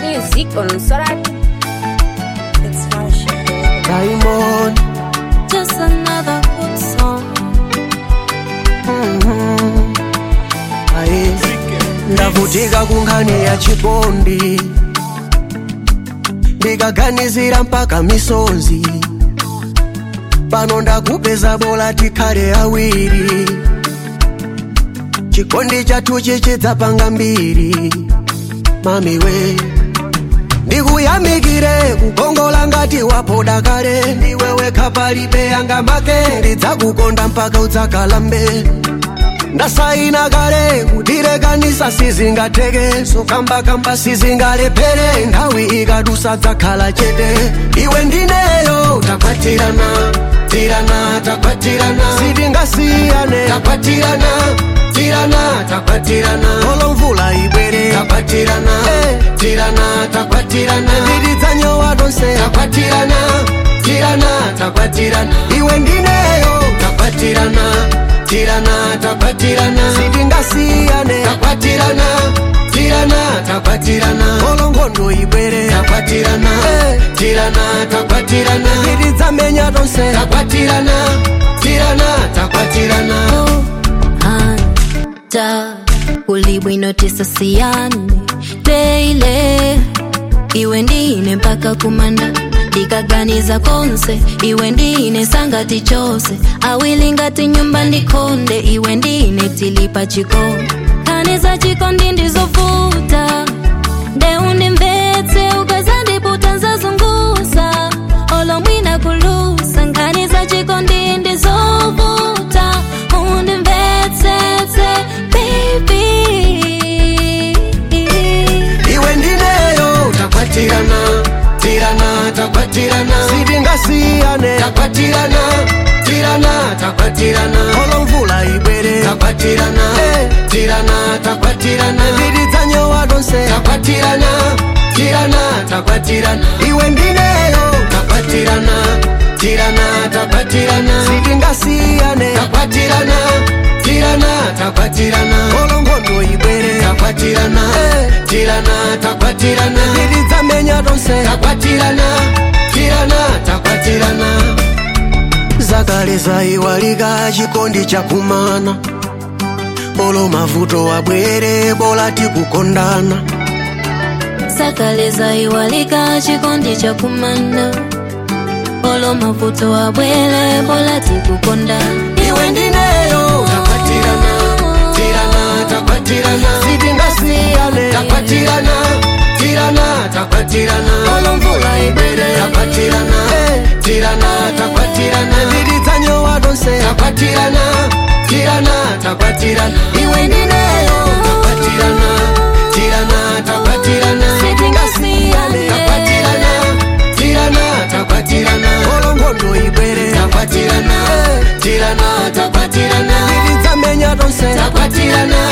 music on Solar. It's Marshall. Diamond Just another good song. mhm. Aye. ndavutika kunkhani ya chikondi ndikaganizira mpaka misonzi pano ndakupeza bola tikhale awiri chikondi chathu chichidzapanga mbiri mamiwe ndikuyamikire kukongola ngati wapoda kale ndiwe wekha palibe yanga make ndidzakukonda mpaka udzakalambe ndasaina kale kutirekanisa sizingateke sokambakamba sizingalephere nthawi ikadusa dzakhala chete iwe ndineyo takwatirana tirana takwatirana sitingasiyane takwatirana tirana takwatirana olo mvula ibwere takwatirana tirana takwatirana nditidzanyowa tonse takwatirana tirana takwatirana iwe ndineyo takwatirana tirana takwatirana sitingasiyane takwatirana tirana takwatirana olo nkhondo ibwere takwatirana tirana takwatirana titidzamenya tonse takwatirana tirana takwatirana hanta kulibwino tisasiyane teile iwe ndine mpaka kumanda ndikaganiza konse iwe ndine sangati chose awili ngati nyumba ndikonde iwe ndine tilipa chikondi kaniza chikondi ndizovuta ndeundimvetse ukazandiputa nzazunguza olomwina kulusa nkaniza chikondi ndizovuta undimvetsetse baby iwe ndineyo takwatirana tirana takwatirana sitingasiyane takwatirana tirana takwatirana olo mvula ibwere takwatirana tirana takwatirana titidzanyowa tonse takwatirana tirana takwatirana iwe ndineyo takwatirana tirana takwatirana sitingasiyane takwatirana tirana takwatirana olo nkhondo ibwere takwatirana tirana takwatirana titidzamenya tonse takwatirana tirana takwatirana zakale zaiwalika chikondi chakumana olo mavuto abwere bola tikukondana zakale zaiwalika chikondi cha kumana olo mavuto abwere bola tikukondana iwe ndineyo takwatirana tirana takwatirana sitingasiyane takwatirana tirana takwatirana olo mvula ibwere takwatirana tirana takwatirana titidzanyowa tonse takwatirana tirana takwatirana iwe ndineyo takwatirana tirana takwatirana sitingasiyane takwatirana tirana takwatirana olo nkhondo ibwere takwatirana tirana takwatirana titidzamenya tonse takwatirana